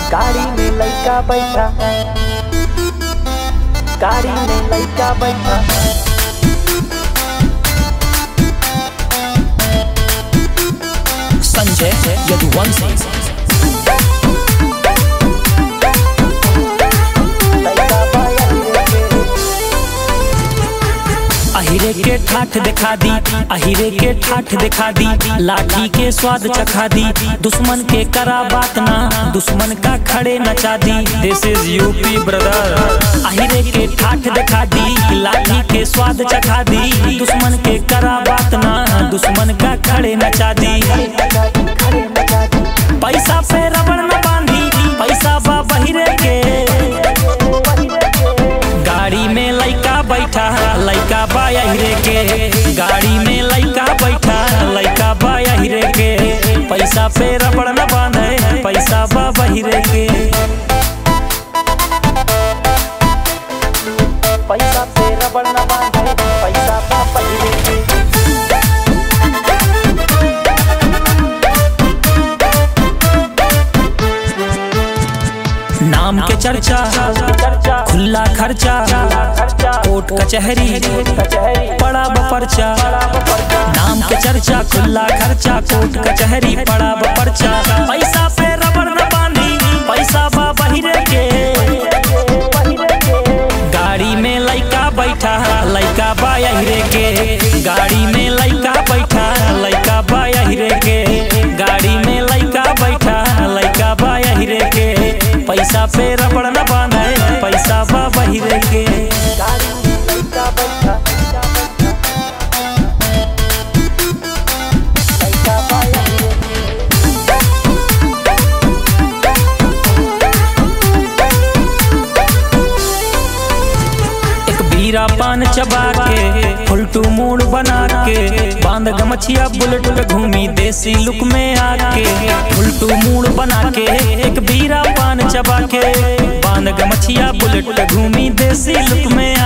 गाड़ी में लड़का बैठा गाड़ी में लड़का बैठा संजय यदुवंशी लड़का बाया के अहिरे के ठाठ दिखा दी अहिरे के ठाठ दिखा दी लाठी के स्वाद चखा दी दुश्मन के करा बात ना दुश्मन का खड़े नचा दी दिस इज यूपी ब्रदर अहिरे के ठाठ दिखा दी लाठी के स्वाद चखा दी दुश्मन के करा बात ना दुश्मन का खड़े नचा दी खड़े मचा दी पैसा पे रबड़ न बांधी पैसा बा बहिरे के गाड़ी में लइका बैठा लइका बा हिरे के गाड़ी में लइका बैठा लइका बा हिरे के पैसा पे रबड़ न बांधे पैसा बा बहिरे के पैसा पे रबड़ न बांधे पैसा पा पहिले के नाम के चर्चा चर्चा खुला खर्चा खर्चा कोर्ट कचहरी कचहरी पड़ा ब पर्चा नाम के चर्चा खुला खर्चा कोर्ट कचहरी पड़ा ब पर्चा पैसा पे रबड़ न बांधी पैसा बा बहिरे के गाड़ी में लइका बैठा लइका बा हिरे के गाड़ी में लइका बैठा लइका बा हिरे के गाड़ी में लइका बैठा लइका बा हिरे के पैसा पे रबड़ न बांधे पैसा बा बहिरे के गाड़ी में लड़का बैठा लड़का बाया एक बीरा पान चबा के फुलटू मूड बना के बांध गमछिया बुलेट पे घूमी देसी लुक में आके फुलटू मूड बना के एक बीरा पान चबा के बांध गमछिया बुलेट पे घूमी देसी लुक में